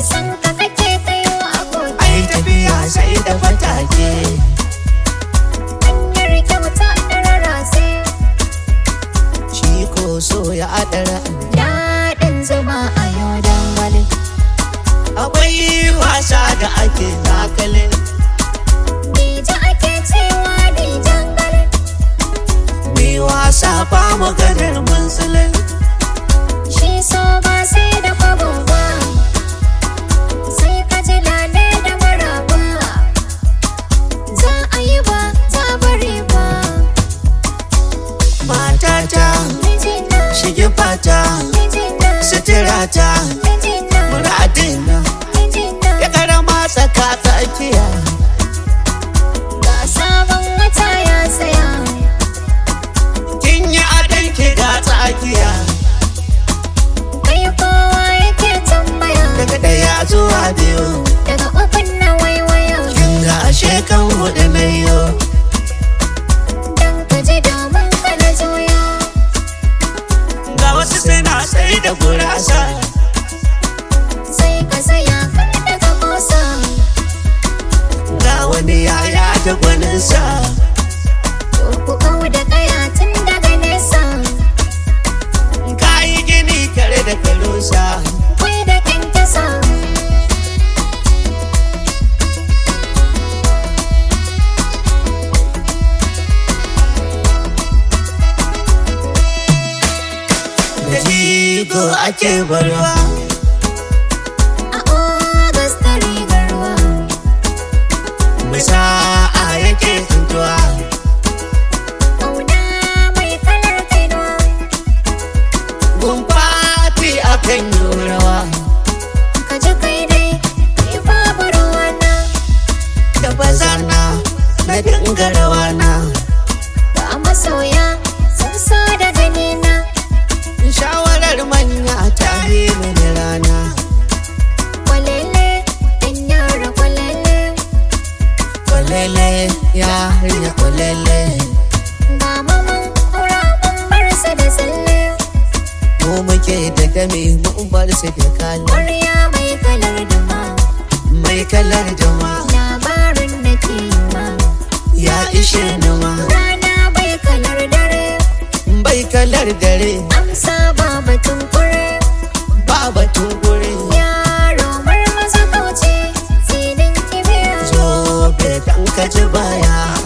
san ka kake kayo aboki ai tafiya sai da fatake hanyar kyauta da rarrase shi ko so ya adara daɗin zama a yau dangwale akwai wasa da ake zakalin dija ake cewa dijan gale mi wasa ba maganar munsulin shi so ba sai da kwabo ba sai ka ji lale da maraba za a yi ba za a bari ba matata mijina shige fata mijina suturata mijina muradina mijina ya karama tsaka tsakiya ga sabon wata ya saya kin yi adon ki ga tsakiya kai kowa yake tambaya daga daya zuwa biyu daga ukun na waiwaya kin ga ashe kan hudu na yau dan ka ji domin ka na zoya ga wasu suna sai da gurasa sai ka saya kar da ka kosa ga wani yaya da gwaninsa ko ku kau da kaya tun daga nesa kayi gini kare da karusa kwai da kyankyasa da jigo ake barwa a ogas da rigar ruwa musa'a yake tuntuwa kauna mai kalar kainuwa gumfati akan yi rawa ka ji kai dai kai babu ruwana da bazana na dinga rawana ga masoya sun so da ganina shawarar manya ta yi mini rana kwalele ɗan yara kwalele kwalele ya hanya kwalele ga maman kura mun bar su da tsalle mu muke da dame mun bar su da kala ƙwarya mai kalar dama mai kalar jama labarin da ke yi ma ya ishe ni ma rana bai kalar dare bai kalar dare amsa ba batun kure ba batun guri yaro marmaza kauce filin kibiya zo bai dan ka ji baya